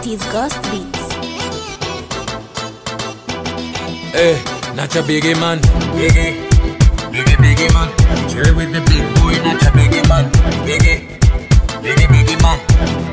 It is Ghost Beats. Hey, not your biggie man. Biggie, biggie, biggie man. Chill with the big boy, not your biggie man. Biggie, biggie, biggie man.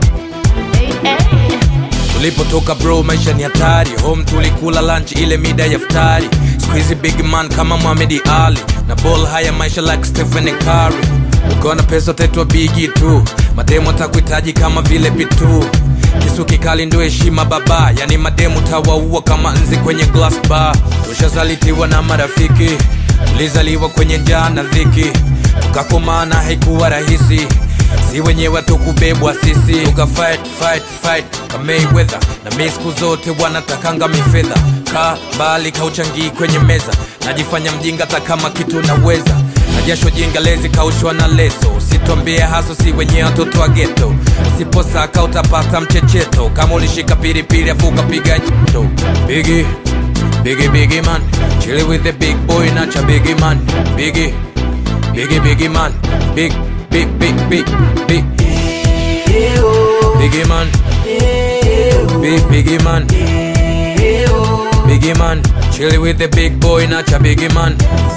Tulipotoka bro, maisha ni hatari. Home tulikula lunch ile mida ya futari. Squeezy big man kama Muhammad Ali na ball haya maisha like Stephen Curry. Ukiwa na pesa utaitwa bigi tu, mademu atakuhitaji kama vile pitu. Kisu kikali ndio heshima baba, yani mademu tawaua kama nzi kwenye glass bar. Tushazalitiwa na marafiki, tulizaliwa kwenye njaa na dhiki, tukakomana haikuwa rahisi si wenyewe tukubebwa sisi tuka fight fight fight kama Mayweather na mi siku zote wanatakanga mifedha ka bali kauchangii kwenye meza najifanya mjinga hata kama kitu naweza na jasho jinga lezi kaushwa na leso usitwambie haso si wenyewe watoto wa geto usiposaka utapata mchecheto kama ulishika piripiri afu ukapiga jito bigi bigi bigi man chili with the big boy nacha bigi man bigi bigi bigi man big big big big big biggie man big biggie man biggie man chilly with the big boy nacha biggie man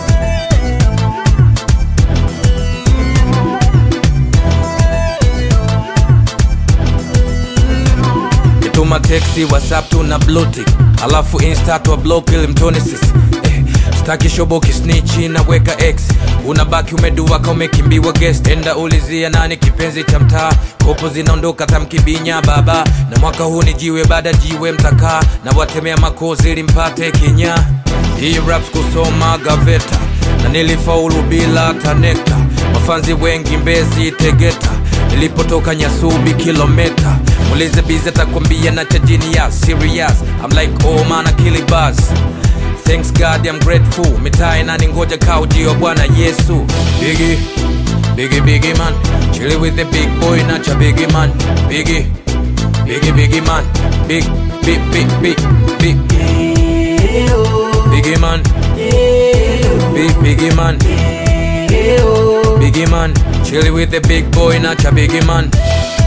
kituma teksi whatsapp tuna blutik alafu insta twa block ili mtonesis eh, staki shoboki snichi naweka x unabaki umeduaka umekimbiwa guest enda ulizia nani kipenzi cha mtaa kopo zinaondoka tamkibinya baba na mwaka huu ni jiwe baada jiwe mtakaa na watemea makozi ili mpate kinya hii raps kusoma gaveta na nilifaulu bila tanekta mafanzi wengi mbezi tegeta nilipotoka nyasubi kilometa mulize bizi atakwambia na chajini ya serious I'm like oh man akili buzz Thanks God I'm grateful mitaa inani ngoja kaujio bwana Yesu Biggie, biggie biggie man Chilly with the big boy nacha biggie man Biggie, biggie biggie man Big, big, big, big, big Biggie man Big, biggie man Biggie man Chilly with the big boy nacha biggie man